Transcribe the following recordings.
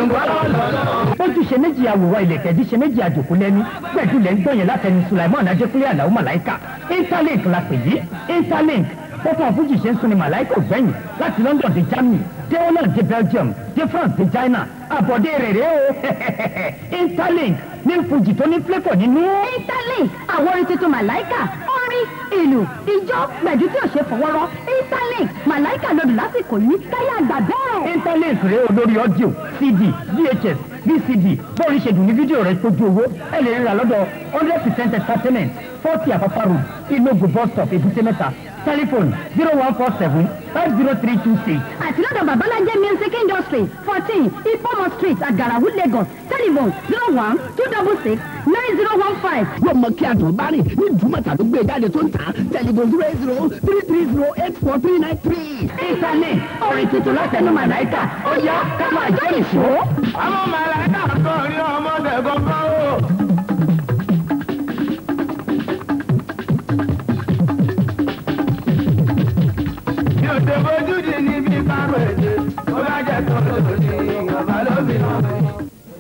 polongo lọ́lọ́lọ́. bójú ṣe méjì àwòrán ilẹ̀kẹ̀ bí ṣe méjì àjòkú lẹ́nu pẹ̀lú lẹ́ ń gbọ̀yìn látẹnu Sulaiman Adékúnlé Àlàó Màláìkà Interlink la pè yí Interlink pọ́pọ́ fújì ṣe ń sun ni Màláìkà ògbẹ́yìn láti London dé Germany dé Holland dé Belgium dé France dé China àbọ̀dé rẹ̀ rẹ̀ o Interlink ní fújì tó ní flavour nínú. Interlink àwọn orin tuntun Màláìkà orin ìlú ìjọ gbẹ̀dú tí ò ṣe fọwọ́rọ́ Interlink Màláìkà lòdù lásìkò yìí káyà àgbà bẹ́ẹ̀. Interlink rèé olórí audio CD VHS VCD bóòrí ṣe dùn ní fídíò rẹ̀ tójú owó ẹ lè ríra lọ́dọ̀ hundred percent entertainment forty àpapà road Ìlógún bus stop Èbúté Mẹ́ta telephone zero one four seven five zero three two six. àti lọ́dọ̀ babalájẹ́ music industry fourteen ipomo street agarawu lagos telephone zero one two double six nine zero one five. wọ́n mọ kí àtọ̀ bá rìn ní ìdúmọ̀tà ló gbé jáde tó ń tà tẹlifon zero eight zero three three zero eight four three nine three. Interlink orin tuntun látẹnu Màláìkà ó yá ká máa jó ìṣó. àwọn màláìka kan rí ọmọdé gbọ́ngàn o. mi ò ṣe fojú di níbi kárò èdè ó bá jẹ́ tó lòdì ọba lómi náà.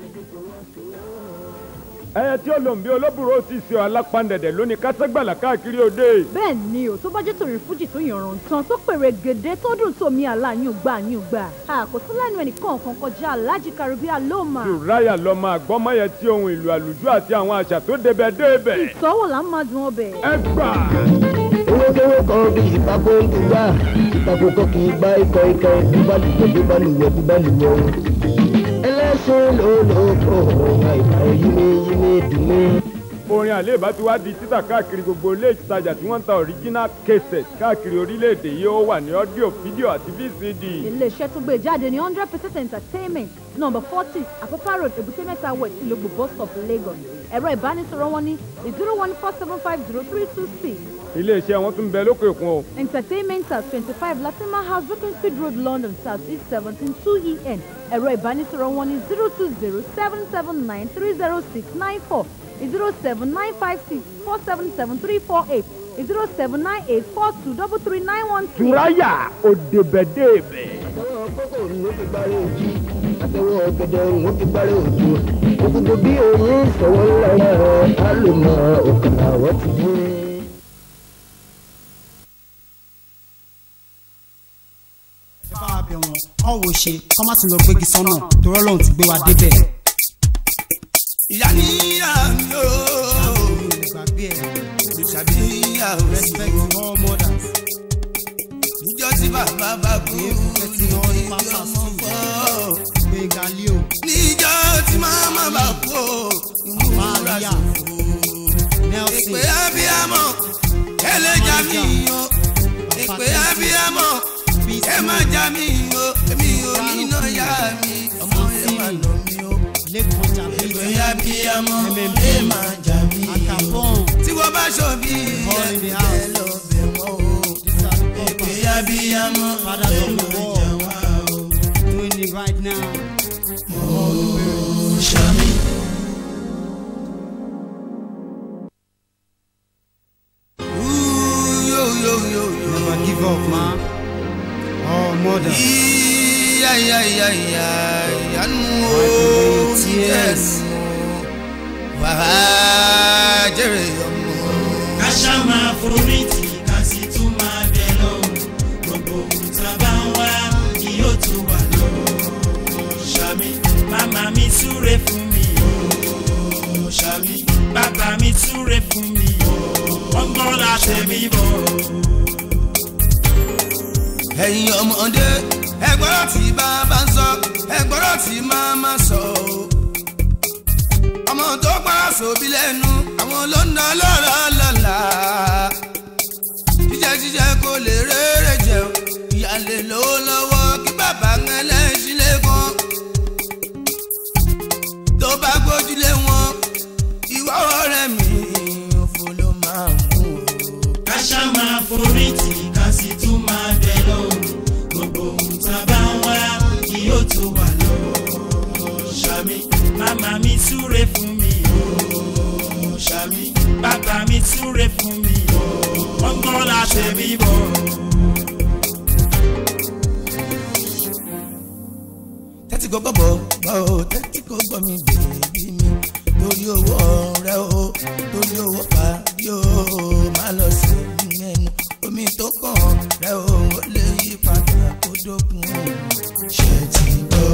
ẹyẹ tí ó lòun bí olóbùrò ti ṣe alápàǹdẹ̀dẹ̀ lóní kásẹ́gbàlà káàkiri òde. bẹ́ẹ̀ ni o tó bá jẹ́ torí fújì tó yànràn tán tó pèrè gèdè tó dùn tó mi àlá yín gbà yín gbà àkótó lẹ́nu ẹnìkan kan kọjá alájí karibia lóòmà. ṣùráyà lọ́mọ àgbọ́mọyẹ tí ohun ìlú àlùjọ àti àwọn àṣà tó débẹ̀ débẹ̀. ìtọ́wò là ń máa dùn ọbẹ̀. ẹ gbà. owó kan bí ìpapò ń dùgbà ìpapò kan kì í gbá ikọ̀ ikọ̀ bíbá lùwẹ̀ bíbá lùwẹ̀ bíbá lùwẹ̀ o. ẹlẹ́sìn ló ló kó àìkọ́ yíní yíní dùn mí. orin àléébá ti wá di títà káàkiri gbogbo ilé ìtajà tí wọ́n ń ta original cassette káàkiri orílẹ̀-èdè yìí ó wà ní ọ́díò fídíò àti vcd. iléeṣẹ́ tó gbé jáde ní hundred percent entertainment number forty àpápá road èbúté mẹ́ta west ìlógbò bus stop lagos ẹ̀rọ ìbánisọ̀rọ̀ wọn ní zero one four seven five zero three two six iléeṣẹ́ wọn tún bẹ lókè òkun o. entertainment at twenty-five latima house beaconsfield road london south east seventeen two en ẹ̀rọ ìbánisọ̀rọ̀ wọn ní zero two zero seven seven nine three zero six nine four zero seven nine five six four seven seven three four eight zero seven nine eight four two double three nine one six. ṣùráyà òdebẹ̀dẹ̀bẹ̀. àtẹwọ́ kókò ló fi gbárẹ́ òjì àtẹwọ́ ọ̀gẹ̀dẹ̀ ló fi gbárẹ́ òjò òkùnkùn bí oyin sọ̀wọ́ ńlá rẹ̀ á lò mọ́ òkàlà wọ́n ti dé. ẹ bá wa bẹ̀ wọ́n kọ́ wo ṣe kọ́ má tún lọ gbégi sọ́nà torí ọlọ́run ti gbé wa débẹ̀. ìyá níyà mi ó olùgbàgbé ẹ̀ olùṣàbí níyà ó respect to all mothers. níjọ́ tí bàbá bá kú Respecting all the ìdí pastors ọmọ too. fọ́ gbẹ̀ngà leo níjọ́ tí màmá bá kú ìmúra Maria. ṣòfò nelson ìpè abiyamọ ẹlẹ́jà mi o ìpè abiyamọ ẹ má já mi o èmi ò ní iná yá mi ọmọ ẹ má nà mí o lẹ́kọ̀ọ́ ìpè jàbí abiyamọ MMB. ẹ má já mi o akabon tí wọ́n bá ṣòbí All in the ẹ house. lọ bẹ̀ wọ́n o ìpè abiyamọ Father ẹ of the má world. já wá o. doing it right now. Ṣàmì. Ooh, yo, yo, yo, yo. never give up man. all mothers. Iya, iya, iya, iya, ìyanu o, Wipe away your tears. yes. Wàá jèrè ọmọ. ká ṣá máa forí tì ká sì tún máa bẹ̀ lọ gbogbo ohun tá a bá ń wá kí yóò tó wà lọ. ṣàmì màmá mi súre fún mi o ṣàmì bàbá mi súre fún mi o wọ́n gbọ́ látẹ̀mí bọ̀. ẹ̀yin ọmọdé ẹgbọ́rọ̀ tí bàbá ń sọ ẹgbọ́rọ̀ tí màmá sọ o. ọmọ tó gbọ́rọ̀ sóbi lẹ́nu àwọn ló ń ná lọ́rọ̀ lọ́la. jíjẹ jíjẹ kò lè rere jẹ o ìyá lè lówó lọ́wọ́ kí bàbá ń ẹlẹ́sìn lẹ́kọ̀ọ́. tó bá gbójúlé wọn ìwà ọ̀rẹ́ mi òfò ló máa mú o. ká ṣá máa forí tì ká sì tún máa bẹ̀ lọ gbogbo ohun tá a bá ń wá kí yóò tó wà lọ. ṣàmì màmá mi súre fún mi o ṣàmì bàbá mi súre fún mi o wọ́n gbọ́ látẹ̀mí bọ̀. tẹ́tí kò gbọ́ gbọ́ o tẹ́tí kò gbọ́ mi bèbí mi torí owó ọ̀rẹ́ o torí owó pàdé o má lọ sí ẹnu omi tó kàn rẹ o ó lè yí padà kó dókun o ṣe ti gbọ́.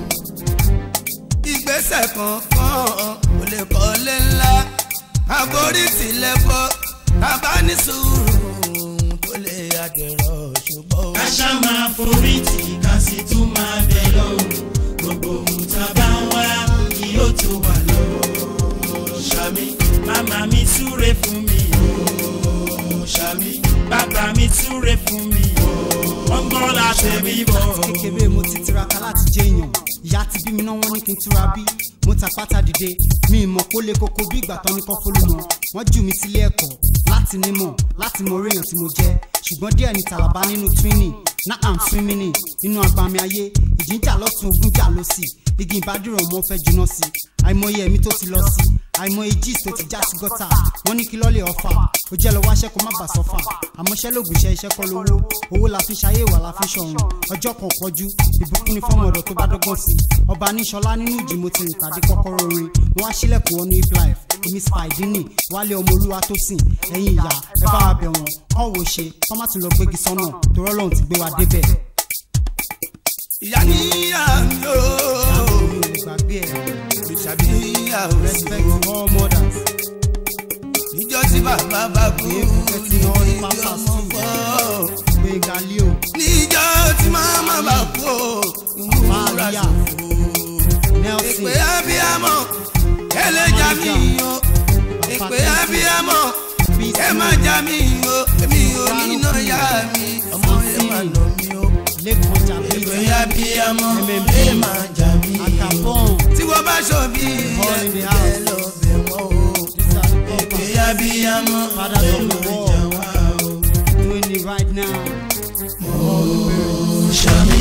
ìgbésẹ̀ kankan kò lè kọ́lé ńlá àforí tilẹ̀ fọ́ bàbá ní sùúrù tó lè àdẹ̀rọ̀ ṣùgbọ́n. ká ṣá máa forí tì ká sì tún máa bẹ̀ lọ́wọ́ gbogbo ohun tá a bá ń wá kí ó tó wà lọ́wọ́ ṣàmì màmá mi súre fún mi o ṣàmì bàbá mi súre fún mi o wọ́n gbọ́ láti rí bọ̀. láti kékeré mo ti tiraka láti jẹ èèyàn ìyá ti bí mi náà wọ́n ní kí n túra bí mo ta pátá dìde mi ì mọ̀ kó lè koko bí ìgbà tán ní kọ́ fólúmọ wọ́n jù mí sílé ẹ̀kọ́ láti nímọ̀ láti mọ orí èèyàn tí mo jẹ́ ṣùgbọ́n díẹ̀ ní tàlàbà nínú twinning náà à ń fún mi ní inú agbami ayé ìjìnjà lọ́tún ogun jà ló sì igi ìbádùrọ̀ ọmọ fẹ́ juná sí àìmọye ẹ̀mí tó ti lọ sí àìmọye jíìs tó ti já sí gọ́tà wọ́n ní kí lọ́lẹ̀ ọ̀fà ó jẹ́ lọ́wọ́ aṣẹ́ kó má bà sọ́fà àmọ́ṣẹ́ lògùn iṣẹ́ iṣẹ́ kọ́ lówó owó la fi ṣayé ìwà la fi ṣọ̀run ọjọ́ kan pọ̀jù ìbùkún ni fọ́mọ ọ̀dọ̀ tó bá dọ́gbọ́n sí ọba níṣọlá nínú ìjì mo ti rìn tàdé kọ́kọ́rọ́ orin wọ́n á sílẹ̀kùn wọn ní if life èmi spidini wálé ọmọ olúwa tó sìn ẹ̀yin ìyá ẹ bá wa bẹ̀ wọ́n kọ́ wo ṣe kọ́ má tún lọ gbégi sọ́nà torí ọlọ́run ti gbé wa débẹ̀. ìyá níyà mi o mi ò lè gbàgbé ẹ̀ ìṣàbí níyà o respect all mothers níjọ́ tí bàbá bá kú Èébú ní all ibi pampers ọmọ too. fọ́ gbẹ̀ngà leo níjọ́ tí màmá bá kú ìwúra Maria. ṣòfò nelson ìpè abiyamọ ẹlẹ́jà mi o ìpè abiyamọ ẹ má já mi o èmi ò ní iná yá mi ọmọ ẹ má nà mí o lẹ́kọ̀ọ́ ìpè jàbí abiyamọ MMB. ẹ má já mi akabon tí wọ́n bá ṣòbí All in the ẹ house. lọ bẹ̀ wọ́n o ìpè abiyamọ Fathers ẹ of the má world. já wá o. doing it right now. Ṣàmì.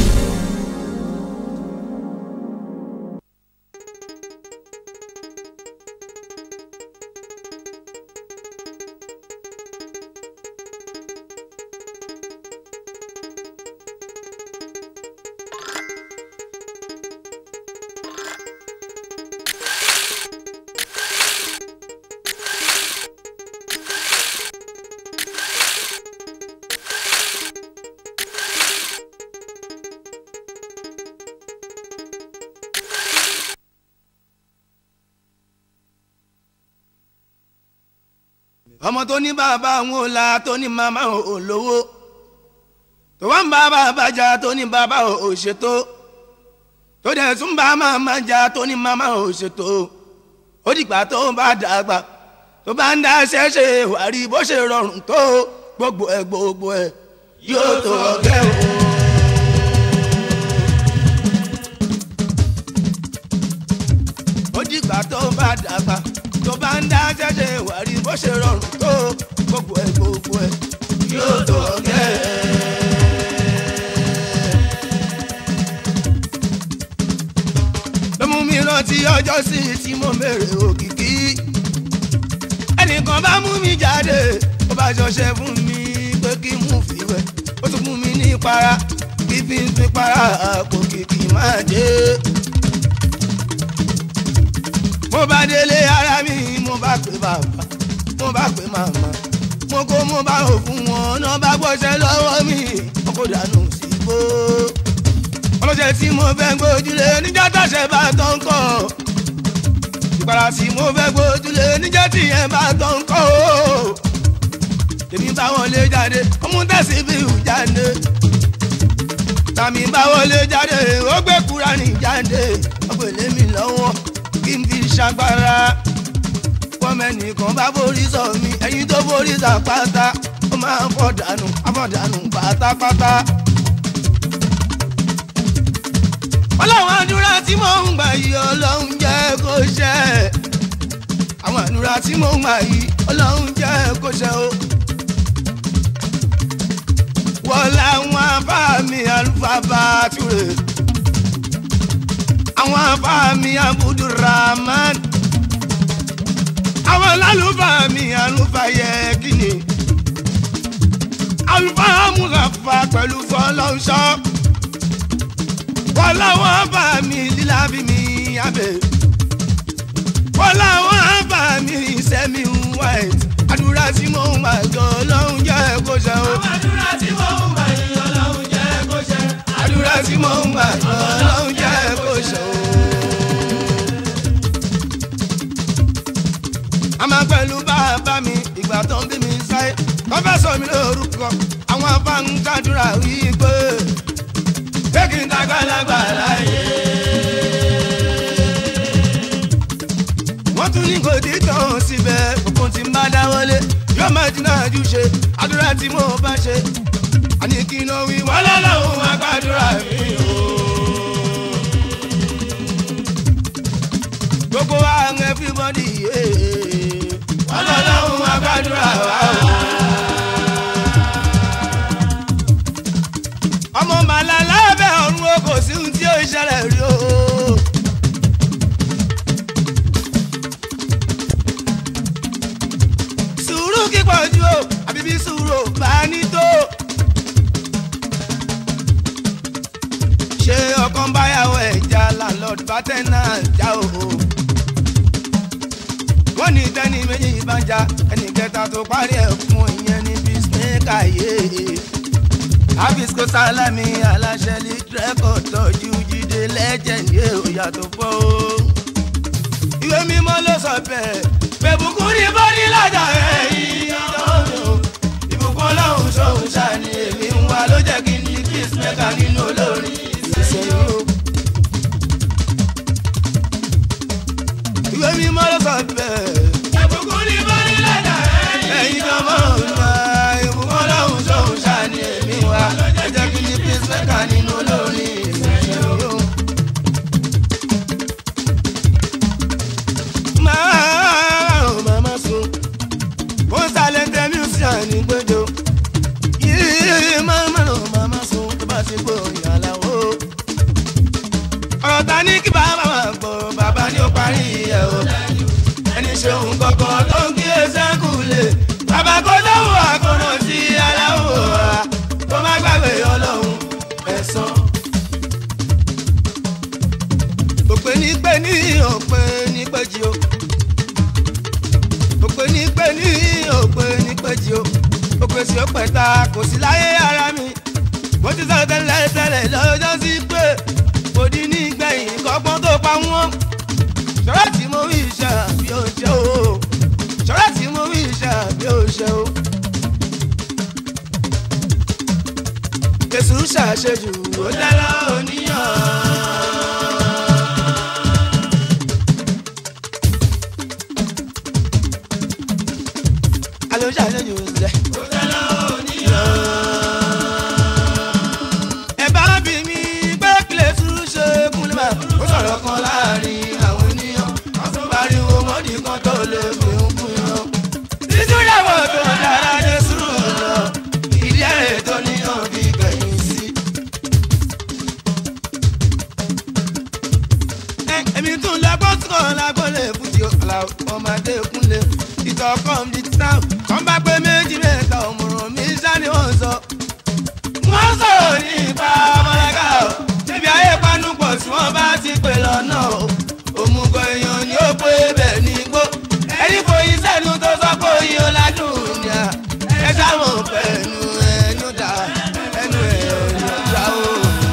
ọmọ tó ní bàbá àwọn ò la tó ní màmá ò lówó tó wá ń bá bàbá jà tó ní bàbá ò ṣètò tó dẹ̀ tún bá màmá jà tó ní màmá ò ṣètò ó dìgbà tó bá dàgbà tó bá ń dá ṣẹ́ṣe wàrí bó ṣe rọrùn tó gbogbo ẹ̀ gbogbo ẹ̀ yóò tó ọ̀gẹ́ o. ó dìgbà tó bá dàgbà tó bá ń dá ṣẹ́ṣe wàrí bó ṣe rọrùn tó gbogbo ẹ̀ gbogbo ẹ̀ yóò tó ọ̀gẹ́. ló mú mi rántí ọjọ́ sí tí mo mèrè òkìkí ẹnìkan bá mú mi jáde ó bá ṣọṣẹ fún mi pé kí n mú fìwẹ̀ ó tún fún mi ní ìpara kí fi ń fi para àpò kìkì máa dé mo bá délé ara mi mo bá pè bàbá mo bá pè màmá mo kó mo bá rò fún wọn náà bá gbọ́sẹ̀ lọ́wọ́ mi wọn kò dànù sí bó. ọlọ́sẹ̀ tí mo fẹ́ gbójúlé níjà tàṣẹ bá tán kọ́ ìpara tí mo fẹ́ gbójúlé níjà tìyẹn bá tán kọ́ o. èmi bá wọn lé jáde ọmú tẹ̀sí bí ìhù jáde tàmí bá wọn lé jáde ó gbé Kúránì jáde ọgbẹ̀lẹ̀ mi lọ́wọ́ kí n fi ṣàgbára fọmẹnìkan bá borí sọ mi ẹyin tó borí sàpáta ó máa ń fọdànù afọdànù pátápátá. ọlọ́run àdúrà tí mò ń gbà yìí ọlọ́run jẹ́ kó ṣẹ àwọn àdúrà tí mò ń gbà yìí ọlọ́run jẹ́ kó ṣẹ o. wọ́n láwọn afá mi àlùfáà bá túre àwọn afáàmì abudulrahman àwọn lálùfáàmì alùfáàyẹ kìíní alùfáà mùsàfà pẹ̀lú fọlọ́ṣọ́ wọ́n láwọn bá mi lílá bí mi abẹ́ wọ́n láwọn bá mi sẹ́mi white àdúrà tí mo ń gbà jọ ọlọ́run jẹ́ kó ṣe o. àdúrà tí mo ń gbà jọ ọlọ́run jẹ́ kó ṣe. àdúrà tí mo ń gbà jọ ọlọ́run jẹ́ kó ṣe o. a máa pẹ̀lú bàbá mi ìgbà tó ń bí mi sáyé wọ́n fẹ́ sọ mi lórúkọ àwọn afáǹkàdúrà wípé pé kí n dàgbàlagbà láyé. wọ́n tún ní kò dé tán síbẹ̀ gbogbo tí n bá dáwọ́lé yóò máa dínà ju ṣe àdúrà tí mo bá ṣe àní kí n náà wí wọ́n lọ́lọ́run àgbàdúrà mi o. gbogbo wa ń everybody yé wọ́n lọ́lọ́run àgbàdúrà wa o. ọmọ màlá lábẹ́ ọ̀run o kò sí ohun tí ó ṣẹlẹ̀ rí o. sùúrù kíkọ̀ ju o àbí bí sùúrù ò bá ní tó. ṣé ọkàn báyàwó ẹja landlord bátẹ́nà já o. wọ́n ní tẹ́ni méjì bá ń ja ẹnì kẹta tó parí ẹ̀ fún ìyẹn ní bísíǹkà yéé àbísíkò sálámì aláṣẹ lítírẹ́kọ̀ tọ́jú jíde lẹ́jẹ̀ndì òyà tó fọ́ o. ìwé mímọ́ ló sọ bẹ́ẹ̀ bẹ̀bùkún ní bọ́dí lájà ẹ̀yìn ọ̀dọ́ ìbùkún ọlọ́run ṣòun ṣàní èmi ń wá ló jẹ́ kí n ní peacemaker nínú olórin ìṣẹ̀yìn o. ìwé mímọ́ ló sọ bẹ́ẹ̀ bẹ̀bùkún ní bọ́dí lájà ẹ̀yìn ọmọ ọ̀nà ìbùkún ọlọ́run ṣòun ṣàní èmi ń wá ló jẹ́ kí n ní peacemaker nínú olórin ìṣẹ̀yìn o. máa ò máa sùn ó ń sálẹ̀ tẹ music ní gbẹjọ yìí máa máa ò máa sùn tó bá ti gbọ́ ìyàláwó. ọ̀rọ̀ ta ní kí bàbá máa gbọ́ bàbá ní ó parí ẹ̀ o ẹni ṣeun kọ̀ọ̀kan tó ń kí ẹsẹ̀ kù lè bàbá kó dáhùn àkọ́nà sí aláwọ̀ wa tó má gbàgbé ọlọ́run ẹ̀sán. òpè ní pé ní òpè ní péjì o òpè ní pé ní òpè ní péjì o òpè sí òpè ta kò sí láyé ara mi mo ti sọ tẹ́lẹ̀ tẹ́lẹ̀ lọ́jọ́ sí pé kò dín ní gbẹ̀yìn kọ́gbọ́n tó pa wọ́n ṣọ́rọ́ tí mo wí iṣẹ́ àbí ó ṣe o ṣọ́rọ́ tí mo wí iṣẹ́ àbí ó ṣe o. Jésù ṣàṣejù ó dára oníyàn. Alo ṣàṣejù ṣe. Ó dára oníyàn. Ẹ bá bí mi pé kílẹ̀ sùúrù ṣe kúnlẹ̀ máa. Ó sọ̀rọ̀ kan láàrin àwọn ènìyàn. Wọ́n tún pariwo mọ́dì kan tó lè fi ń kún yan. Títí ìyàwó tó dára dé sùúrù lọ. Ìdí ẹ̀rẹ̀ tó níyàn bí gbẹ̀yìn sí. Ẹ- èmi tún lọ́gbọ́n tí kò lágbọ́lẹ̀ fún ti ọ̀la ọmọdé kúnlẹ̀ ìtọ́kọ̀ mi tán kàn bá pé méjì mẹ́ta òmùrùn mi ṣá ni wọ́n sọ. wọ́n sọ̀rọ̀ nípa ọmọlẹ́ka o ṣébi ayé panupọ̀ tí wọ́n bá ti pè lọ́nà o òmùgọ̀ èèyàn ni ó pé bẹ́ẹ̀ ní igbó ẹni foyín sẹ́nu tó sọ pé oyin ọ̀làdùn ni à ẹ sáwọn pẹ̀lú ẹnu dà ẹnu ẹ̀ ò ní dá o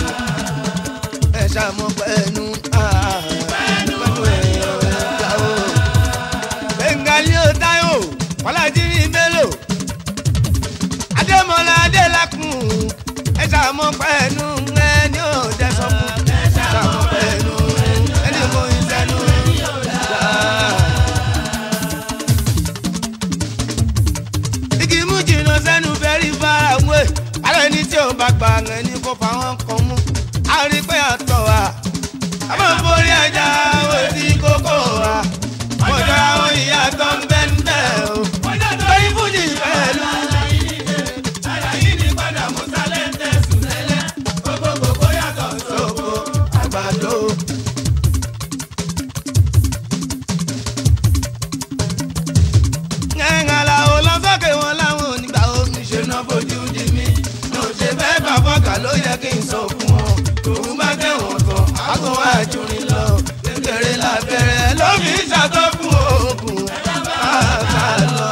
ẹ ṣàmọ pẹ̀lú pẹ̀lú ẹ̀ ò ní dá o. bengali ó táyò kọ́lájírí bello adémọlá adélakùn ẹ ṣàmọ pẹ̀lú ẹni ò dẹ́sọ̀ fún ẹ ṣàmọ pẹ̀lú ẹni mo ń sẹ́nu dá. igi mú jìnnà sẹ́nu very far away alẹ́ ní tí ò bá gbà ẹni kó fa wọn kàn mú a rí pé àtọ̀ wa a máa ń borí ẹja òsì kókó wa wọ́n jọ àwọn ìyá tó ń bẹ́ ń bẹ́ o lórí fújì pẹ̀lú. Sóko àgbàdo. ngẹ́ngàlà ò lọ sókè wọn láwọn onígbà omi ṣe náà fojú di mí. mo ṣe fẹ́ bá fọ́kà ló yẹ kí n sọ fún wọn. òun bá tẹ̀wọ̀n jurin lọ kékeré lábẹ́rẹ́ ló fi ṣàtọ́ fún oògùn bàbá lọ.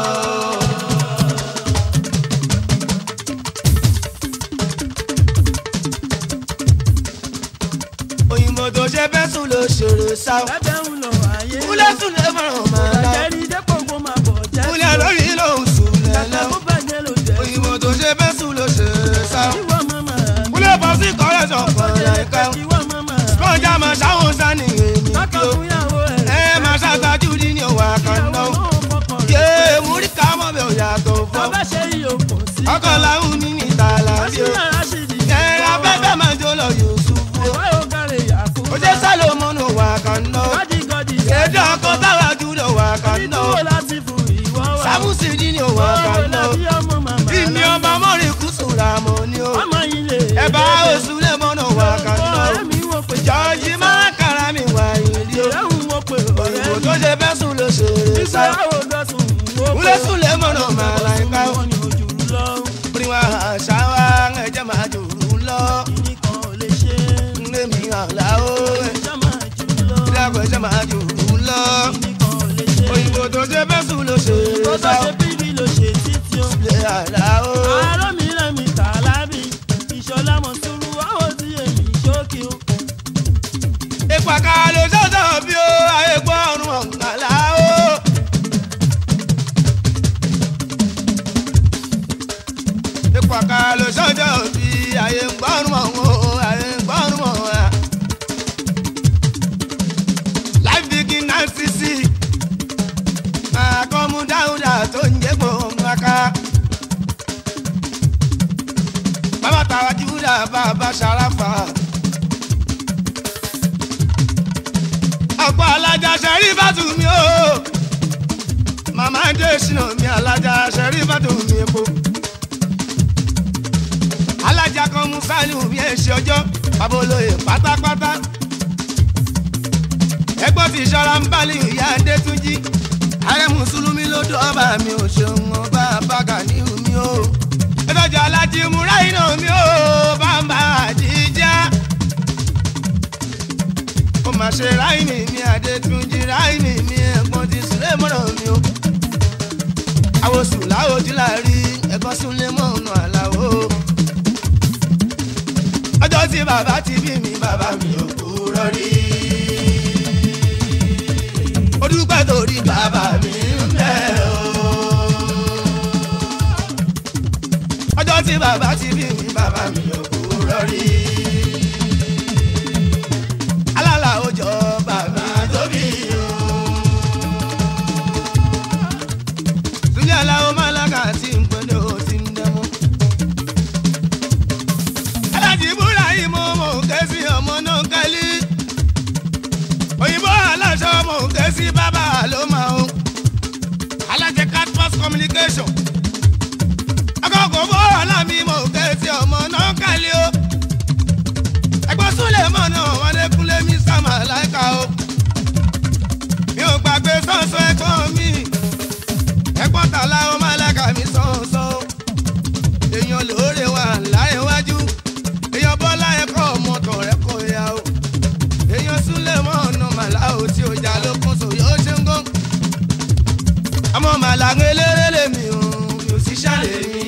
òyìnbó tó ṣe fẹ́ sùn ló ṣòro sá. kúlẹ̀ sùn lè mọ̀ràn máa la. kúlẹ̀ lórí ló ń sùn lẹ́lẹ́. òyìnbó tó ṣe fẹ́ sùn ló ṣòro sá. kúlẹ̀ bọ́ sí kọ́lẹ̀ sọ̀kan láìka. kọjá máa ṣáwọn sani èmi kí o. ẹ máa ṣàtàjú ní ní òwà kan náà. yé múrí ká mọ̀ bẹ́ẹ̀ ò yàtọ̀ fọ́. ọkọ̀ làwọn ní ní ìtàlá bí o. ẹ abẹ́fẹ́ máa jó lọ Yusufu o oje salomoni wà kànná èdè ọkọ táwa júlọ wà kànná samusi dini wà kànná ìní ọba mọ́rin kùsùrà mọ́ ni o ẹ̀bá oṣù lẹ́mọ́nà wà kànná jọ́ọ̀jì máa kára mi wà ìlú o òyìnbó tó ṣe fẹ́ sùn ló ṣe é sá wúlẹ̀ sùn lẹ́mọ́nà máa la ẹ̀ka o orin wa àṣà wa ẹ̀jẹ̀ máa jòrò lọ ndémi àlá o ìdàgbọ̀ ẹ̀jẹ̀ máa jòrò lọ òyìnbó tó ṣe fẹ́ sùn ló ṣe é sá ilé àlá o. ìpàkà ló ṣọ̀ṣọ̀ bí o ayé gbọ́ ọ̀run ọ̀gbàlá o. ìpàkà ló ṣọ̀ṣọ̀ bí ayé gbọ́ ọ̀run ọ̀hún ayé gbọ́ ọ̀run ọ̀hún. life begin now sisi àkọ́mú dáúdà tó ń jẹ́ gbòǹgàká. bàbá tàwa júdà bàbá ṣàràfà. ọ̀pọ̀ alájà ṣẹ̀rí bàtú mi o. màmá dé sínú mi alájà ṣẹ̀rí bàtú mi epo. alájà kan mú sálíù mi ẹ̀ ṣe ọjọ́ bàbá olóye pátápátá. ẹgbọ́n ti ṣọ́ra ń bá lè ìyá adétúnjì. ààrẹ mùsùlùmí ló dún ọba mi ò ṣeun ọba bàgà ní mi o. ẹ̀tọ́jà alájí múra iná mi o bàbá àjíjá ó máa ṣe ráìmì mi àdètúnjì ráìmì mi ẹ̀gbọ́n ti sílẹ̀ mọ́nà mi o. àwòsùn láwòjú là rí ẹ̀gbọ́n súnlé mọ́ ọ̀nà àlàó. ọjọ́ tí bàbá ti bí mi bàbá mi ò kúrò rí. ó dúpẹ́ torí bàbá mi ń bẹ̀ o. ọjọ́ tí bàbá ti bí mi bàbá mi ò kúrò rí alala ojọ bàbá tóbi o. Súlẹ̀ aláwọ̀ málákà tí ń pẹ́lẹ́ o ti ń dẹ́mú. Alájí búra yìí mo mò ń ké sí ọmọ náà kálí. Òyìnbó aláṣọ mò ń ké sí bàbá ló máa ń. Alájẹ Catpos communication. Akọ̀kọ̀ bó alámi mò ń ké sí ọmọ náà kálí o ẹgbọ́n súnlẹ̀ mọ̀nà ọmọdékúnlé mi sàmà láìka o. mi ò gbàgbé sọ́sọ́ ẹ̀gbọ́n mi ẹ̀gbọ́n tàlà ó máa lága mi sọ́sọ́. èèyàn lóore wà láyé wájú èèyàn bọ́lá ẹ̀kọ́ ọmọkọ̀ rẹ̀ kọ̀ ya o. èèyàn súnlẹ̀ mọ̀nà màlá o tí o jà lókun sòyó ó ṣe ń gán. àmọ́ màlá ń eléré lèmi o mi ò sì ṣàlè mi.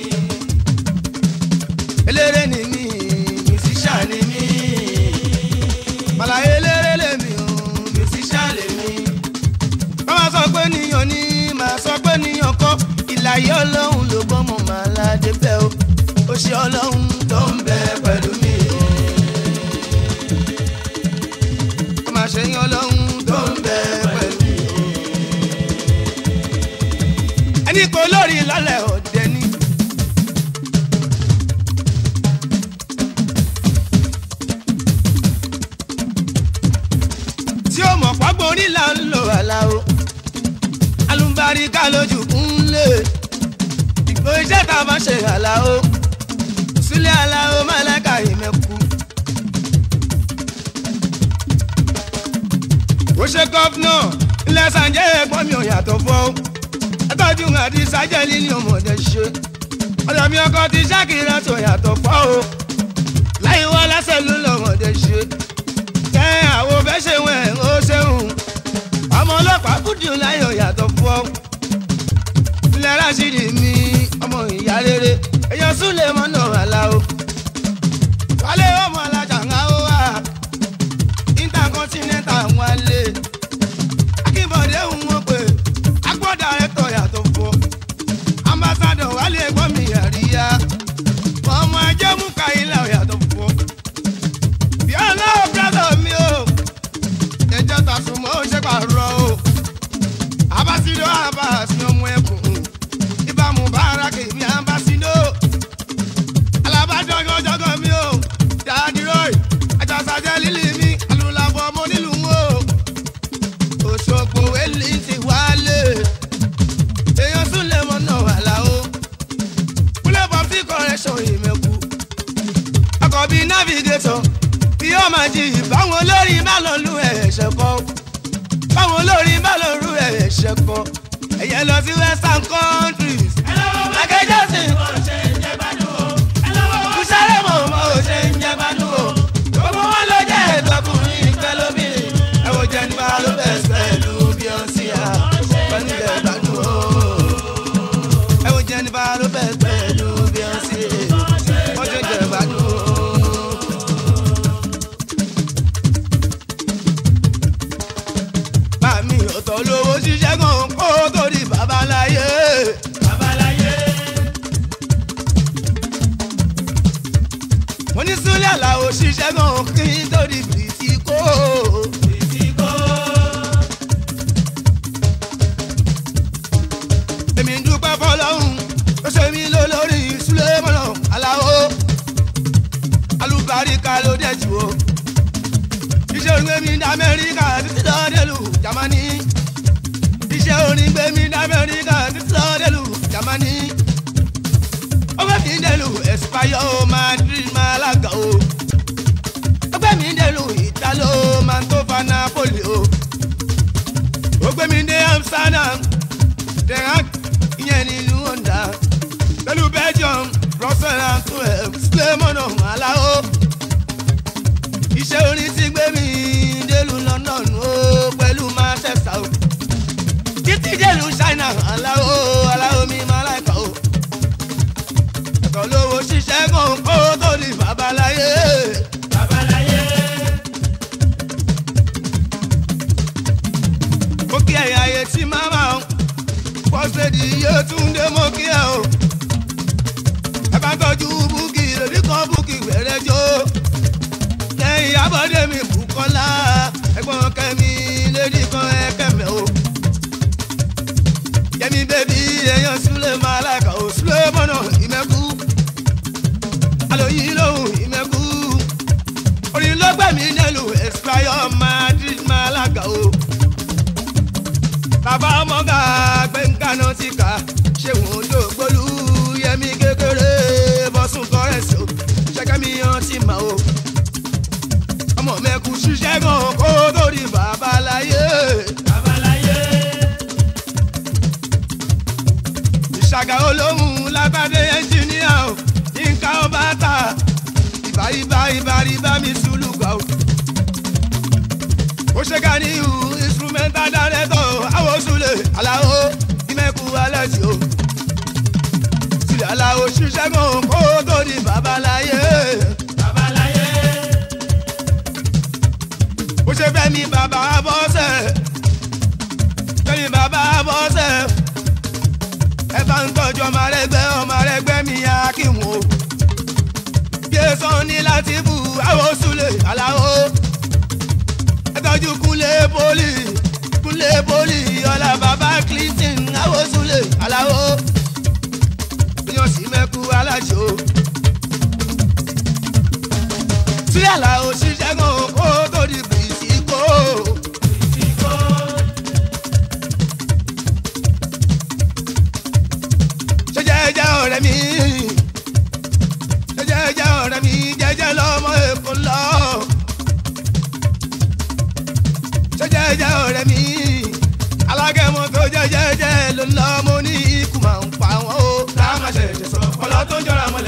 eléré ni mi musician ni mi. Màlà eléré lèmi o, musician lèmi. Báwa sọ pé níyàn ní, màá sọ pé níyàn kọ́. Ìlàyé ọlọ́run ló gbọ́mọ màlá débẹ̀ o. Ó ṣe ọlọ́run tó ń bẹ pẹ̀lú mi. Ó máa ṣe yan ọlọ́run tó ń bẹ pẹ̀lú mi. Ẹni kò lórí lálẹ́ òde ni. tí ó mọ̀ pọ́gbọ́n onílà ń lò àlàó alùbáríkà lójú kúnlẹ̀ ìgbò iṣẹ́ tá a bá ṣe àlàó sílẹ̀ àlàó málẹ́kà ìmẹ̀kù. ó ṣe gọ́fúnà ilẹ̀ sànjẹ́ ẹ̀gbọ́n mi ò yàtọ̀ fọ́ ẹtọ́jú àti sájẹ́lì ni ọmọdé ṣe ọ̀dọ̀ mi ọkọ ti ṣàkìrà tó yàtọ̀ fọ́ o láyé wọ́n lẹ́sẹ̀ ló lọ́mọdé ṣe kẹ́ àwọn fẹ́ abúdí láyọ̀ yàtọ̀ fún ọ. ilẹ̀ rásìdì mi ọmọ ìyá rere èèyàn súnlẹ̀ mọ́nà àlàó. wálé ọmọ alájà ń há wá intercontinental wálé. akínbọ̀dé ń wọ́n pé agbọ́dà ẹ̀tọ́ yàtọ̀ fún ọ. ambassadọ̀ wálé ẹ̀gbọ́n mi àríyá. ọmọ ẹjẹ́ mú káyílà yàtọ̀ fún ọ. bí ọlọ́wọ́ brother mi o ẹjọ́ ta sùn mọ́ ó ṣe pàrọ̀ o abasido abasi ọmọ ẹkùn ìbámu bára kèmí abasido alábàjọgọjọgọ mi o dáadìrọì àjàsàjẹ lílì mi alùlàbọ ọmọ nílùú o òṣogbo wẹlí ti wálé èèyàn súnlẹ̀ mọ́ náà wà láwo kúlẹ̀ bọ́ sí correction ìmẹ̀kù ọkọ̀ bíi navigator bí ó máa jí ìbáwọn olórin má lọ lu ẹ̀ṣẹ̀ kan báwọn olórin má lọ lu ẹ̀ṣẹ̀ kan ẹ̀yẹ lọ sí western countries. Michael Jackson kùsàrẹ́ mọ̀ mọ́ ò ṣe ń jẹ́ gbádùn o gbogbo wọn ló jẹ́ ìtọ́kùnrin ìfẹ́ lóbìnrin ẹ wo jẹ́ nípa ló bẹ̀ pẹ̀lú Beyonce à pẹ̀lú jẹ́ gbádùn o ẹ wo jẹ́ nípa ló bẹ̀ pẹ̀lú Beyonce wọ́n ṣe jẹ́ gbádùn o. Màmí ọ̀tọ̀ lówó ṣiṣẹ́ gan kó tó di babaláyé. Babaláyé. Mo ní Súlẹ̀ Àlàó ṣiṣẹ́ gan kí n tó di bìtìkó. Bìtìkó. Èmi ń dúpẹ́ fọlọ́hún ó ṣe mí lólórí Súlẹ̀ mọ́nà Àlàó. Alùbáríkà ló dẹ̀ jù o iṣẹ́ orin gbẹ̀mí ní amẹ́ríkà títí lọ délù jamani iṣẹ́ orin gbẹ̀mí ní amẹ́ríkà títí lọ délù jamani ó gbé mi délù ẹ̀sìpáyọ̀ madrid malaga o ó gbé mi délù italo mantova napoli o ó gbé mi dé amsterdam denmark ìyẹn nílùú honda pẹ̀lú belgium brussels and twelve slemona alao iṣẹ́ orin ti gbé mi délùú London o pẹ̀lú Manchester o títí délùú China aláwo aláwo mi máa láìka o ẹ̀kọ́ lówó ṣiṣẹ́ kan kó tó di babaláyé. babaláyé. mo kí ẹ̀yà ayé tí màmá o pọ́sẹ̀dì yóò tún dé mo kí ẹ o ẹ bá tọ́jú búkì lórí kan búkì wẹ̀rẹ̀ jó lẹ́yìn abọ́dé mi Bùkọ́lá ẹ̀gbọ́n kẹ́mi lédi kan ẹ̀kẹ́mẹ́ o. Yẹmi bébí èèyàn Súlẹ̀ máa láìka o Súlẹ̀ mọ́nà ìmẹ́kú. Àlòyìn lòun ìmẹ́kú. Orin ló gbẹ̀mí nílùú Espayọ̀ Madrid máa lága o. Bàbá ọmọga gbẹ̀ngànà ti kà ṣé wọn ló gbólú Yẹmi kékeré bọ́sùn kọ́rẹ́sì o. Ṣẹ́kẹ́mi yan ti mà o ọmọ mẹ́kù ṣiṣẹ́ gan kó tó di babaláyé. babaláyé. ìṣàgà olóhùn lágbádé ẹnjìníà o nǹkan ọba ta ìbá ìbá ìbá ìbá mi sùlùkà o. ó ṣe ká ní ìhù instrumental director àwọn sùlẹ̀ aláwo ìmẹ̀kù alẹ́ tí o. sílẹ̀ aláwo ṣiṣẹ́ gan kó tó di babaláyé. babaláyé bó ṣe fẹ́ mi bàbá bọ́sẹ̀ fẹ́ mi bàbá bọ́sẹ̀ ẹ bá ń tọ́jú ọmọ rẹgbẹ́ ọmọ rẹgbẹ́ mi yá kí n wò yéésàn ní láti bù àwọn sùlẹ̀ aláwo ẹ tọ́jú kúnlé pólì kúnlé pólì ọ̀la bàbá clinton àwọn sùlẹ̀ aláwo yan sí mẹ́kú aláṣọ sílẹ̀ làwọn ṣiṣẹ́ gan kó tó di bìtìkó. ṣe jẹ́jẹ́ ọ̀rẹ́ mi ṣe jẹ́jẹ́ ọ̀rẹ́ mi jẹ́jẹ́ lọ́mọ èkó lọ. ṣe jẹ́jẹ́ ọ̀rẹ́ mi alágẹ̀mọ́ tó jẹ́ jẹ́jẹ́ ló ń lọ mo ní ikú máa ń pa wọ́n o. ká má ṣe ṣe sọ ọlọ́ tó ń jọra mọ́lẹ̀.